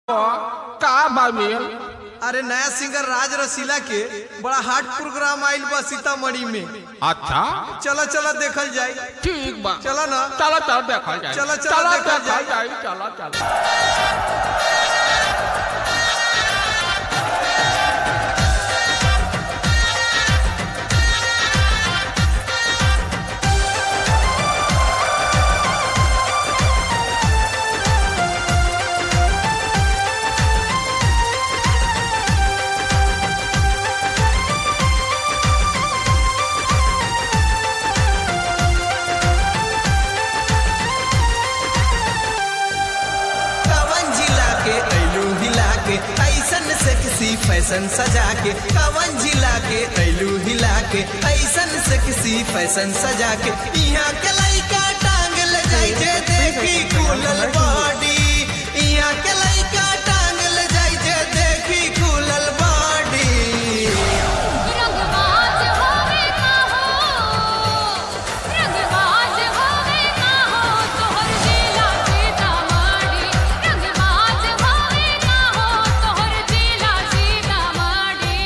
का बामिल अरे नया सिंगर राज रसीला के बड़ा हार्ड प्रोग्राम आइल बा सीतामढ़ी में अच्छा चला चला देखल जाए ठीक बा चला ना चलो चलो देखल जाए चलो, चलो, देखल देखल जाए। जाए चलो चलो कवन जिला के ऐलू हिला के ऐसन सेक्सी फैशन सजा के कवन जिला के ऐलू हिला के ऐसन सेक्सी फैशन सजा के यहाँ के लइका टांग ले जाई जे देखी खुलल बॉडी यहाँ के लइका टांग ले जाई जे देखी खुलल बॉडी रंगबाज होवे का हो रंगबाज होवे का हो तोहर जिला सीतामढ़ी रंगबाज होवे का हो तोहर जिला सीतामढ़ी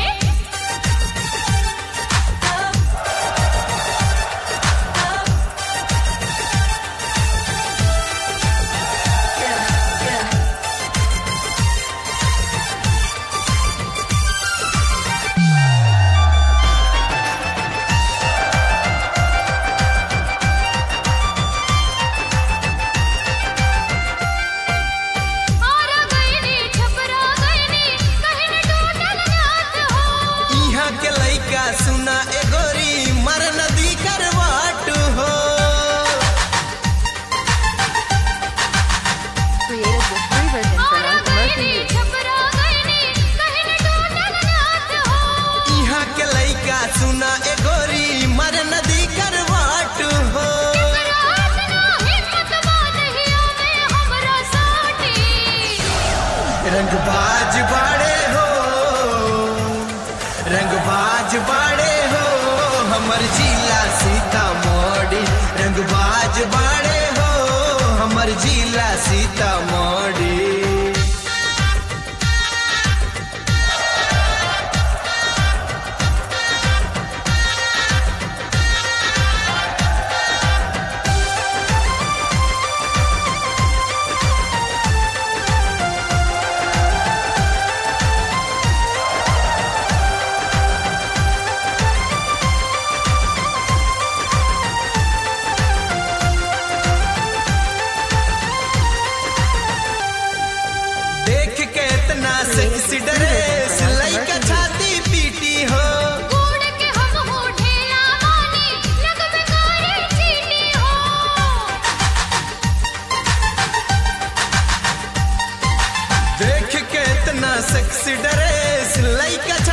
आरा गईनी छपरा गईनी कहीं न टूटल जात हो यहाँ के लइका सुना एगोरी मर नदी करवाट हो created with free version for Ara non-commercial गईनी use. छपरा गईनी कहीं न टूटल जात हो यहाँ के लइका सुना एगोरी मर नदी करवाट हो रात ना हिम्मत बांधियो में हमरा साटी रंगबाज बाड़े हो रंगबाज बाड़े हो हमर जिला सीतामढ़ी रंगबाज बाड़े हो हमर जिला सीतामढ़ी देख के इतना सेक्सी ड्रेस लइका छाती पीटी हो कूड़ के हम हो ढेला मानी लग में गाड़ी चीनी हो देख के इतना सेक्सी ड्रेस लइका